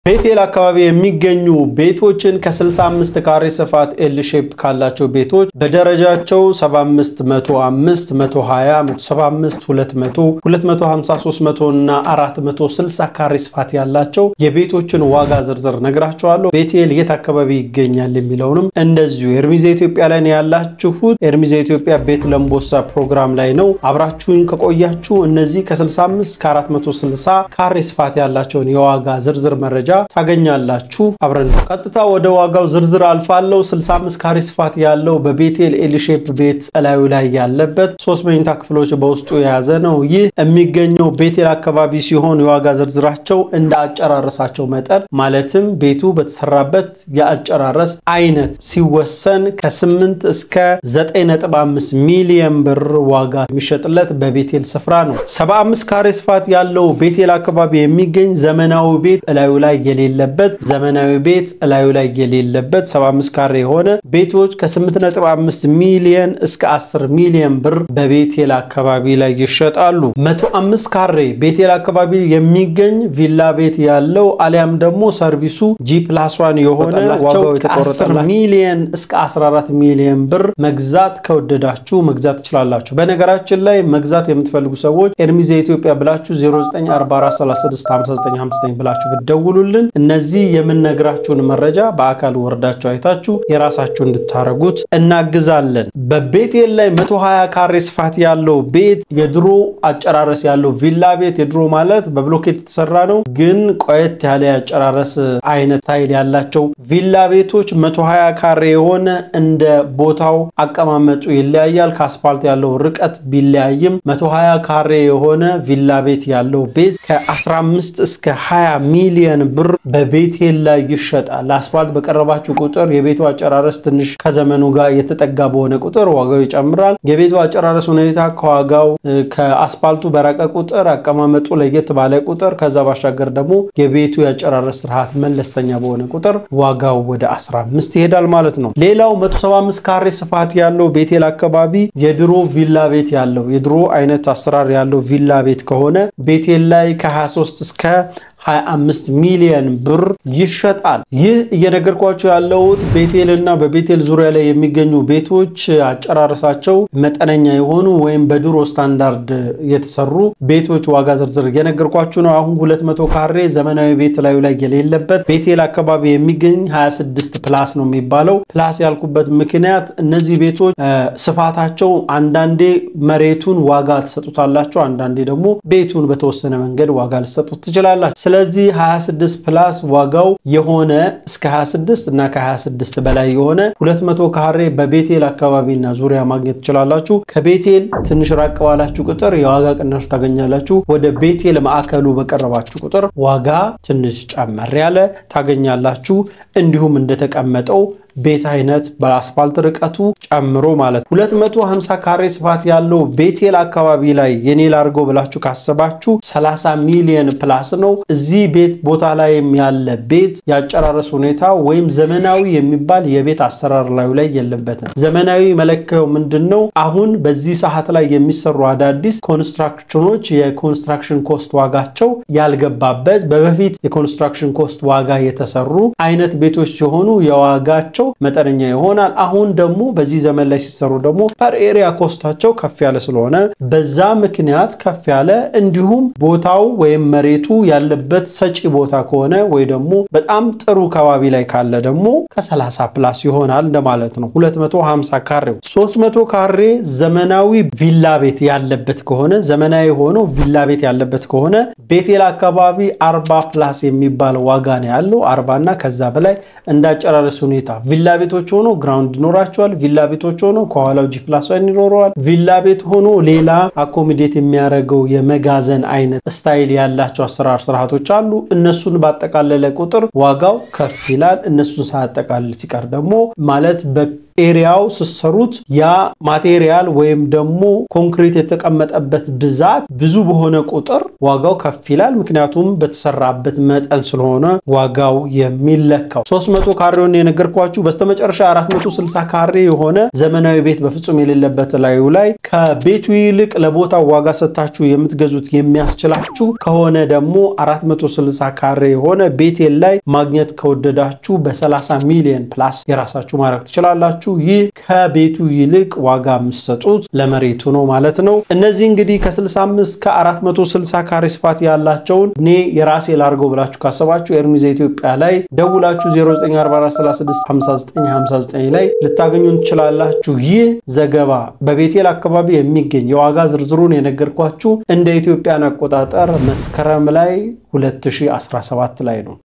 ቤቴል አካባቢ የሚገኙ ቤቶችን ከ65 ካሬ ስፋት ኤል ሼፕ ካላቸው ቤቶች በደረጃቸው 75፣ 105፣ 120፣ 175፣ 200፣ 250፣ 300 እና 460 ካሬ ስፋት ያላቸው የቤቶችን ዋጋ ዝርዝር ነግራቸዋለሁ። ቤቴል የት አካባቢ ይገኛል የሚለውንም እንደዚሁ ኤርሚዜ ኢትዮጵያ ላይ ነው ያላችሁት። ኤርሚዜ ኢትዮጵያ ቤት ለምቦሳ ፕሮግራም ላይ ነው። አብራችሁኝ ከቆያችሁ እነዚህ ከ65 እስከ 460 ካሬ ስፋት ያላቸውን የዋጋ ዝርዝር መረጃ ታገኛላችሁ። አብረን ቀጥታ ወደ ዋጋው ዝርዝር አልፋለሁ። 65 ካሬ ስፋት ያለው በቤቴል ኤልሼፕ ቤት እላዩ ላይ ያለበት ሶስት መኝታ ክፍሎች በውስጡ የያዘ ነው። ይህ የሚገኘው ቤቴል አካባቢ ሲሆን የዋጋ ዝርዝራቸው እንደ አጨራረሳቸው መጠን ማለትም ቤቱ በተሰራበት የአጨራረስ አይነት ሲወሰን ከ8 እስከ 9.5 ሚሊዮን ብር ዋጋ የሚሸጥለት በቤቴል ስፍራ ነው። 75 ካሬ ስፋት ያለው ቤቴል አካባቢ የሚገኝ ዘመናዊ ቤት እላዩ ላይ የሌለበት ዘመናዊ ቤት እላዩ ላይ የሌለበት 75 ካሬ የሆነ ቤቶች ከ8.5 ሚሊዮን እስከ 10 ሚሊዮን ብር በቤቴል አካባቢ ላይ ይሸጣሉ። 105 ካሬ ቤቴል አካባቢ የሚገኝ ቪላ ቤት ያለው አሊያም ደግሞ ሰርቪሱ ጂ ፕላስ ዋን የሆነ ዋጋው ከ10 ሚሊዮን እስከ 14 ሚሊዮን ብር መግዛት ከወደዳችሁ መግዛት ትችላላችሁ። በነገራችን ላይ መግዛት የምትፈልጉ ሰዎች ኤርሚዜ ኢትዮጵያ ብላችሁ 0944365959 ብላችሁ ብትደውሉልን እነዚህ የምንነግራችሁን መረጃ በአካል ወርዳችሁ አይታችሁ የራሳችሁ እንድታረጉት እናግዛለን። በቤቴል ላይ 120 ካሬ ስፋት ያለው ቤት የድሮ አጨራረስ ያለው ቪላ ቤት የድሮ ማለት በብሎኬት የተሰራ ነው፣ ግን ቆየት ያለ የአጨራረስ አይነት ስታይል ያላቸው ቪላ ቤቶች 120 ካሬ የሆነ እንደ ቦታው አቀማመጡ ይለያያል። ከአስፋልት ያለው ርቀት ቢለያይም 120 ካሬ የሆነ ቪላ ቤት ያለው ቤት ከ15 እስከ 20 ሚሊዮን ብር በቤቴል ላይ ይሸጣል። ለአስፋልት በቀረባችሁ ቁጥር የቤቱ አጨራረስ ትንሽ ከዘመኑ ጋር የተጠጋ በሆነ ቁጥር ዋጋው ይጨምራል። የቤቱ አጨራረስ ሁኔታ ከዋጋው ከአስፋልቱ በራቀ ቁጥር አቀማመጡ ለየት ባለ ቁጥር ከዛ ባሻገር ደግሞ የቤቱ የአጨራረስ ስርዓት መለስተኛ በሆነ ቁጥር ዋጋው ወደ 15 ይሄዳል ማለት ነው። ሌላው 175 ካሬ ስፋት ያለው ቤቴል አካባቢ የድሮ ቪላ ቤት ያለው የድሮ አይነት አሰራር ያለው ቪላ ቤት ከሆነ ቤቴል ላይ ከ23 እስከ 25 ሚሊዮን ብር ይሸጣል። ይህ እየነገርኳቸው ያለሁት ቤቴል እና በቤቴል ዙሪያ ላይ የሚገኙ ቤቶች አጨራረሳቸው መጠነኛ የሆኑ ወይም በድሮ ስታንዳርድ የተሰሩ ቤቶች ዋጋ ዝርዝር እየነገርኳችሁ ነው። አሁን 200 ካሬ ዘመናዊ ቤት ላዩ ላይ የሌለበት ቤቴል አካባቢ የሚገኝ 26 ፕላስ ነው የሚባለው። ፕላስ ያልኩበት ምክንያት እነዚህ ቤቶች ስፋታቸው አንዳንዴ መሬቱን ዋጋ ትሰጡታላቸው፣ አንዳንዴ ደግሞ ቤቱን በተወሰነ መንገድ ዋጋ ልሰጡት ትችላላችሁ። ስለዚህ 26 ፕላስ ዋጋው የሆነ እስከ 26 እና ከ26 በላይ የሆነ 200 ካሬ በቤቴል አካባቢና ዙሪያ ማግኘት ትችላላችሁ። ከቤቴል ትንሽ ራቅ ባላችሁ ቁጥር የዋጋ ቅናሽ ታገኛላችሁ። ወደ ቤቴል ማዕከሉ በቀረባችሁ ቁጥር ዋጋ ትንሽ ጨመር ያለ ታገኛላችሁ። እንዲሁም እንደተቀመጠው ቤት አይነት በአስፋልት ርቀቱ ጨምሮ ማለት 250 ካሬ ስፋት ያለው ቤቴል አካባቢ ላይ የኔ ላድርገው ብላችሁ ካሰባችሁ 30 ሚሊዮን ፕላስ ነው። እዚህ ቤት ቦታ ላይም ያለ ቤት ያጨራረስ ሁኔታ ወይም ዘመናዊ የሚባል የቤት አሰራር ላዩ ላይ የለበትም። ዘመናዊ መለኪያው ምንድን ነው? አሁን በዚህ ሰዓት ላይ የሚሰሩ አዳዲስ ኮንስትራክሽኖች የኮንስትራክሽን ኮስት ዋጋቸው ያልገባበት በበፊት የኮንስትራክሽን ኮስት ዋጋ የተሰሩ አይነት ቤቶች ሲሆኑ የዋጋቸው መጠነኛ ይሆናል። አሁን ደግሞ በዚህ ዘመን ላይ ሲሰሩ ደግሞ ፐር ኤሪያ ኮስታቸው ከፍ ያለ ስለሆነ በዛ ምክንያት ከፍ ያለ እንዲሁም ቦታው ወይም መሬቱ ያለበት ሰጪ ቦታ ከሆነ ወይ ደግሞ በጣም ጥሩ ከባቢ ላይ ካለ ደግሞ ከ30 ፕላስ ይሆናል እንደማለት ነው። 250 ካሬው 300 ካሬ ዘመናዊ ቪላ ቤት ያለበት ከሆነ ዘመናዊ ሆኖ ቪላ ቤት ያለበት ከሆነ ቤቴል አካባቢ 40 ፕላስ የሚባል ዋጋ ነው ያለው። 40 እና ከዛ በላይ እንዳጨራረስ ሁኔታ ቪላ ቤቶች ሆኖ ግራውንድ ይኖራቸዋል። ቪላ ቤቶች ሆኖ ከኋላው ጂ ፕላስ ዋን ይኖረዋል። ቪላ ቤት ሆኖ ሌላ አኮሚዴት የሚያደርገው የመጋዘን አይነት ስታይል ያላቸው አሰራር ስርዓቶች አሉ። እነሱን ባጠቃለለ ቁጥር ዋጋው ከፍ ይላል። እነሱን ሳያጠቃልል ሲቀር ደግሞ ማለት ኤሪያው ስሰሩት ያ ማቴሪያል ወይም ደግሞ ኮንክሪት የተቀመጠበት ብዛት ብዙ በሆነ ቁጥር ዋጋው ከፍ ይላል። ምክንያቱም በተሰራበት መጠን ስለሆነ ዋጋው የሚለካው 300 ካሬውን የነገርኳችሁ። በስተመጨረሻ 460 ካሬ የሆነ ዘመናዊ ቤት በፍጹም የሌለበት ላዩ ላይ ከቤቱ ይልቅ ለቦታው ዋጋ ሰጥታችሁ የምትገዙት የሚያስችላችሁ ከሆነ ደግሞ 460 ካሬ የሆነ ቤቴል ላይ ማግኘት ከወደዳችሁ በ30 ሚሊዮን ፕላስ የራሳችሁ ማድረግ ትችላላችሁ። ይህ ከቤቱ ይልቅ ዋጋ የምትሰጡት ለመሬቱ ነው ማለት ነው። እነዚህ እንግዲህ ከ65 ከ460 ካሬ ስፋት ያላቸውን እኔ የራሴ ላርገው ብላችሁ ካሰባችሁ ኤርሚዛ ኢትዮጵያ ላይ ደውላችሁ 0944365959 ላይ ልታገኙን ትችላላችሁ። ይህ ዘገባ በቤቴል አካባቢ የሚገኝ የዋጋ ዝርዝሩን የነገርኳችሁ እንደ ኢትዮጵያን አቆጣጠር መስከረም ላይ 2017 ላይ ነው።